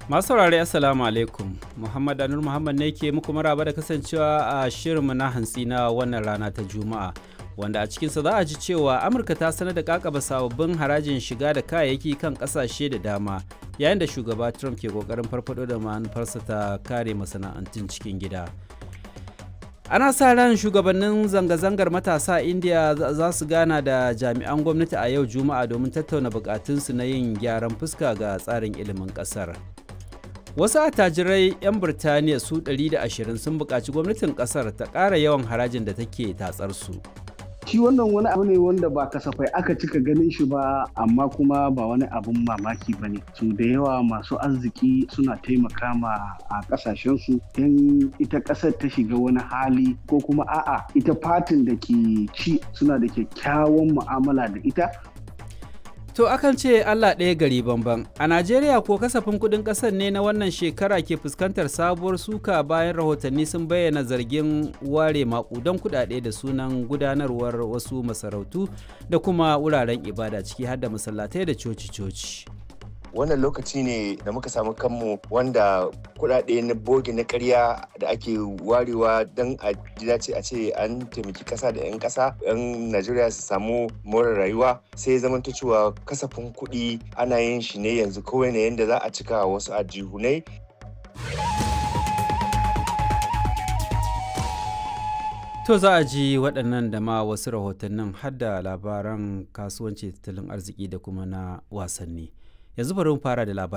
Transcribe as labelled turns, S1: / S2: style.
S1: Masu saurari Assalamu alaikum. Muhammad Anur Muhammad ne ke muku maraba da kasancewa a shirinmu na hantsi na wannan rana ta Juma'a. Wanda a cikinsa za a ji cewa Amurka ta sanar da kakaba sababbin harajin shiga da kayayyaki kan kasashe da dama yayin da shugaba Trump ke kokarin farfado da manufarsa ta kare masana'antun cikin gida. ana sa ran shugabannin zanga-zangar matasa a india za su gana da jami'an gwamnati a yau juma'a domin tattauna bukatunsu na yin gyaran fuska ga tsarin ilimin kasar wasu attajirai 'yan birtaniya su 120 sun buƙaci gwamnatin kasar ta ƙara yawan harajin da take tatsar su
S2: shi wannan wani abu ne wanda ba kasafai aka cika ganin shi ba amma kuma ba wani abun mamaki ba ne su da yawa masu arziki suna taimaka ma a kasashensu in ita ƙasar ta shiga wani hali ko kuma a'a ita fatin da ke ci suna da kyakkyawan mu'amala da ita
S1: To akan ce Allah ɗaya gari bamban. A Najeriya ko kasafin kuɗin ƙasar ne na wannan shekara ke fuskantar sabuwar suka bayan rahotanni sun bayyana zargin ware maƙudan kuɗaɗe da sunan gudanarwar wasu masarautu da kuma wuraren ibada ciki har da masallatai da coci-coci.
S3: wannan lokaci ne da muka samu kanmu wanda kudade na bogi na karya da ake warewa don a dace a ce an taimaki kasa da 'yan kasa 'yan najeriya su samu more rayuwa sai zama ta cewa kasafin kuɗi ana yin shi ne yanzu kawai na yadda za a cika wasu ajihunai
S1: To za a ji waɗannan da ma wasu rahotannin har da labaran kasuwanci tattalin arziki da kuma na wasanni. yanzu bari mu fara da labarai